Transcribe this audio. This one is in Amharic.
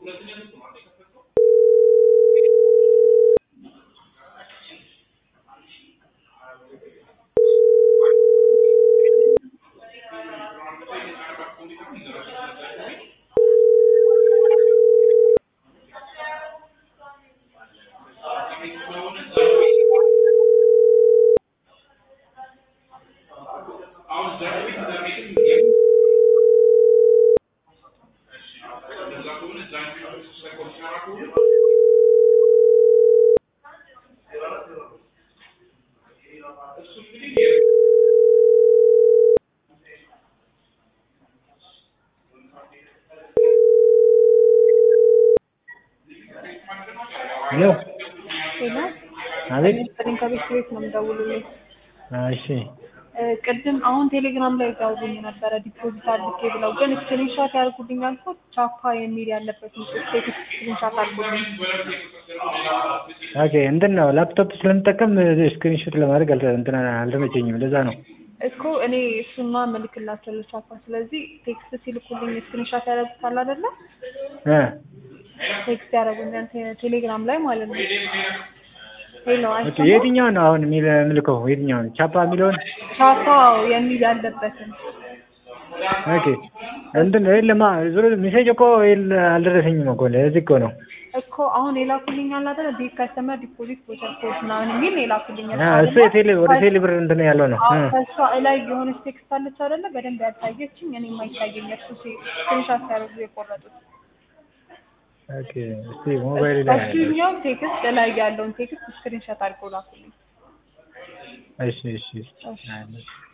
ሄሎ ሄሎ አቤት ሚኒስትሪን ከቤት ቤት ነው የምደውልልኝ። እሺ እ ቅድም አሁን ቴሌግራም ላይ ጋውኝ ነበረ ዲፖዚት አድርጌ ብለው ግን ስክሪንሻት ያደርጉልኝ አልኩት ቻፓ የሚል ያለበትን ቴክስት ስክሪንሻት አድርጉልኝ። ኦኬ እንትን ነው ላፕቶፕ ስለምጠቀም ስክሪንሾት ለማድረግ አልተ- እንትን አልተመቸኝም ለዛ ነው እኮ እኔ እሱማ መልክላቸው ለቻፓ ስለዚህ ቴክስት ሲልኩልኝ ስክሪንሻት ያደርጉታል አይደለ? እ ቴክስት ያደርጉኛል ቴ- ቴሌግራም ላይ ማለት ነው። ሄሎ ኦኬ አይሰማም? የትኛውን ነው አሁን የሚል ምልከው የትኛውን ቻፓ የሚለውን ቻፓ የሚል ያለበትን ኦኬ እንትን የለማ ዞሮ ሜሴጅ እኮ የለ አልደረሰኝም እኮ ለዚህ እኮ ነው እኮ አሁን የላኩልኝ አለ አይደለ? ዲ ከስተመር ዲፖዚት ቮቸር ኮድ ምናምን የሚል የላኩልኝ አ እሱ የቴሌ ወደ ቴሌ ብር እንትን ያለው ነው እ ከእሷ ላይ የሆነች ቴክስት አለች አይደለ? በደንብ ያልታየችኝ እኔ የማይታየኝ እሱ ስክሪንሻት ሲያደርጉ የቆረጡት ኦኬ እስቲ ሞባይል ላይ ያለው እሱኛው ቴክስት ላይ ያለውን ቴክስት ስክሪንሻት አድርገው ላኩልኝ። እሺ እሺ እሺ። አለ